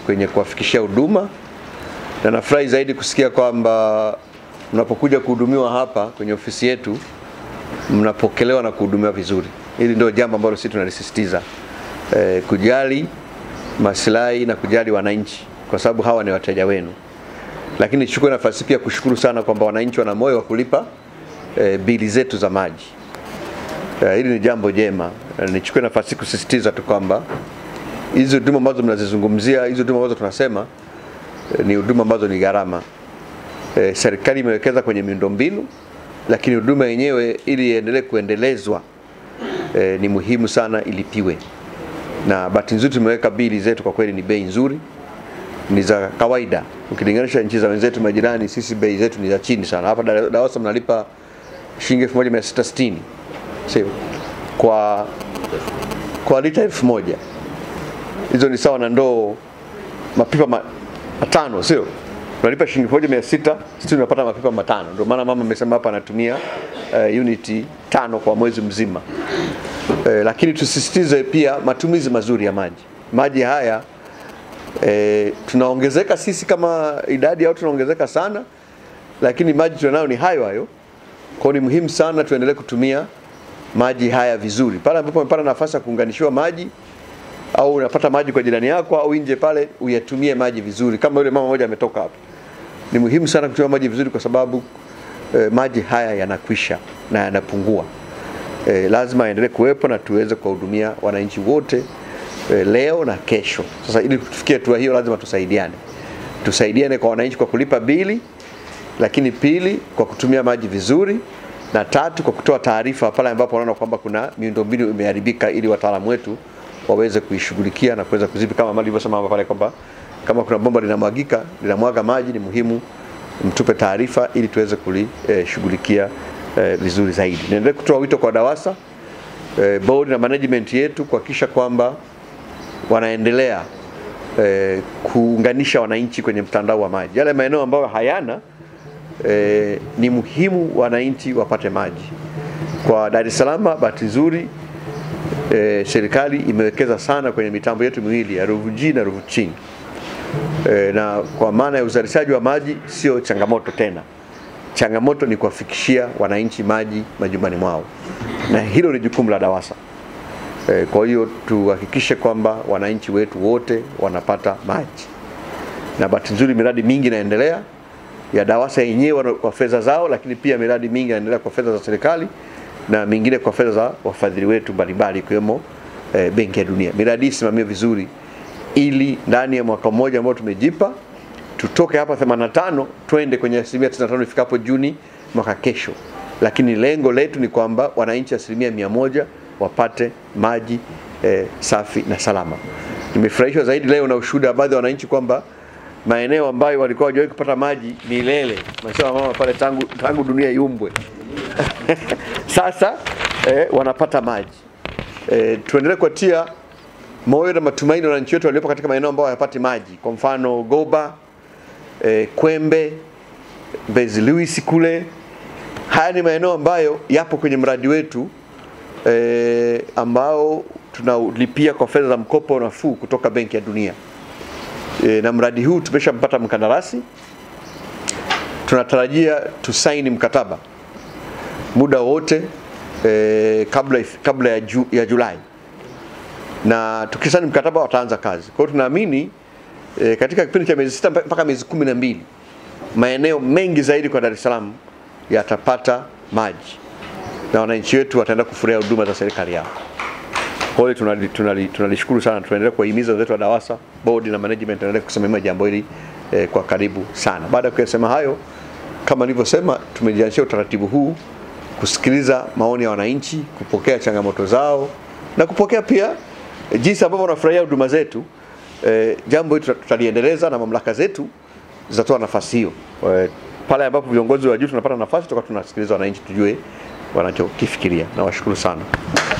kwenye kuwafikishia huduma, na nafurahi zaidi kusikia kwamba mnapokuja kuhudumiwa hapa kwenye ofisi yetu mnapokelewa na kuhudumiwa vizuri. Hili ndio jambo ambalo sisi tunalisisitiza, e, kujali maslahi na kujali wananchi, kwa sababu hawa ni wateja wenu. Lakini nichukue nafasi pia kushukuru sana kwamba wananchi wana moyo wa kulipa e, bili zetu za maji. E, hili ni jambo jema. E, nichukue nafasi kusisitiza tu kwamba hizi huduma ambazo mnazizungumzia, hizi huduma ambazo tunasema e, ni huduma ambazo ni gharama. E, serikali imewekeza kwenye miundombinu, lakini huduma yenyewe ili iendelee kuendelezwa e, ni muhimu sana ilipiwe, na bahati nzuri tumeweka bili zetu kwa kweli ni bei nzuri, ni za kawaida ukilinganisha nchi za wenzetu majirani. Sisi bei zetu ni za chini sana. Hapa Dar- DAWASA mnalipa shilingi 1660 sio kwa kwa lita elfu moja hizo ni sawa na ndoo mapipa ma- matano sio unalipa shilingi moja mia sita sisi unapata mapipa matano ndio maana mama amesema hapa anatumia uh, uniti tano kwa mwezi mzima uh, lakini tusisitize pia matumizi mazuri ya maji maji haya e, tunaongezeka sisi kama idadi au tunaongezeka sana lakini maji tunayo ni hayo hayo kwa hiyo ni muhimu sana tuendelee kutumia maji haya vizuri pale ambapo umepata nafasi ya kuunganishiwa maji au unapata maji kwa jirani yako au nje pale uyatumie maji vizuri kama yule mama mmoja ametoka hapa ni muhimu sana kutumia maji vizuri kwa sababu eh, maji haya yanakwisha na yanapungua eh, lazima yaendelee kuwepo na tuweze kuwahudumia wananchi wote eh, leo na kesho sasa ili tufikie hatua hiyo lazima tusaidiane tusaidiane kwa wananchi kwa kulipa bili lakini pili kwa kutumia maji vizuri na tatu kwa kutoa taarifa pale ambapo wanaona kwamba kuna miundombinu imeharibika ili wataalamu wetu waweze kuishughulikia na kuweza kuzipi kama mali ilivyosema hapa pale kwamba kama kuna bomba linamwagika linamwaga maji ni muhimu mtupe taarifa ili tuweze kulishughulikia eh, vizuri zaidi. Niendelee kutoa wito kwa DAWASA eh, board na management yetu kuhakikisha kwamba wanaendelea eh, kuunganisha wananchi kwenye mtandao wa maji. Yale maeneo ambayo hayana eh, ni muhimu wananchi wapate maji. Kwa Dar es Salaam, bahati nzuri eh, serikali imewekeza sana kwenye mitambo yetu miwili ya Ruvu G na Ruvu chini e, na kwa maana ya uzalishaji wa maji sio changamoto tena. Changamoto ni kuwafikishia wananchi maji majumbani mwao, na hilo ni jukumu la DAWASA. E, kwa hiyo tuhakikishe kwamba wananchi wetu wote wanapata maji, na bahati nzuri miradi mingi inaendelea ya DAWASA yenyewe kwa fedha zao, lakini pia miradi mingi inaendelea kwa fedha za serikali na mingine kwa fedha za wafadhili wetu mbalimbali ikiwemo e, Benki ya Dunia. Miradi hii isimamiwe vizuri ili ndani ya mwaka mmoja ambao tumejipa tutoke hapa 85 twende kwenye asilimia 95 ifikapo Juni mwaka kesho, lakini lengo letu ni kwamba wananchi asilimia mia moja wapate maji eh, safi na salama. Nimefurahishwa zaidi leo na ushuhuda wa baadhi ya wananchi kwamba maeneo ambayo walikuwa hawajawahi kupata maji milele, nasema mama pale tangu, tangu dunia iumbwe sasa eh, wanapata maji eh, tuendelee kuwatia moyo na matumaini wananchi wetu waliopo katika maeneo ambayo hayapati maji, kwa mfano Goba, eh, Kwembe, Mbezi Luis kule. Haya ni maeneo ambayo yapo kwenye mradi wetu eh, ambao tunalipia kwa fedha za mkopo nafuu kutoka Benki ya Dunia. E, na mradi huu tumeshampata mkandarasi, tunatarajia tusaini mkataba muda wote e, kabla, kabla ya, ju, ya Julai na tukisaini mkataba wataanza kazi. Kwa hiyo tunaamini e, katika kipindi cha miezi sita mpaka miezi kumi na mbili maeneo mengi zaidi kwa Dar es Salaam yatapata maji na wananchi wetu wataenda kufurahia huduma za serikali yao. Kwa hiyo tunalishukuru tunali, tunali sana, tunaendelea kuwahimiza wenzetu wa DAWASA board na management tunaendelea kusimamia jambo hili eh, kwa karibu sana. Baada ya kuyasema hayo, kama nilivyosema, tumejianzisha utaratibu huu kusikiliza maoni ya wananchi, kupokea changamoto zao na kupokea pia jinsi ambavyo wanafurahia huduma zetu. E, jambo hili tutaliendeleza na mamlaka zetu zitatoa nafasi hiyo. E, pale ambapo viongozi wa juu tunapata nafasi, tutakuwa tunasikiliza wananchi, tujue wanachokifikiria. Nawashukuru sana.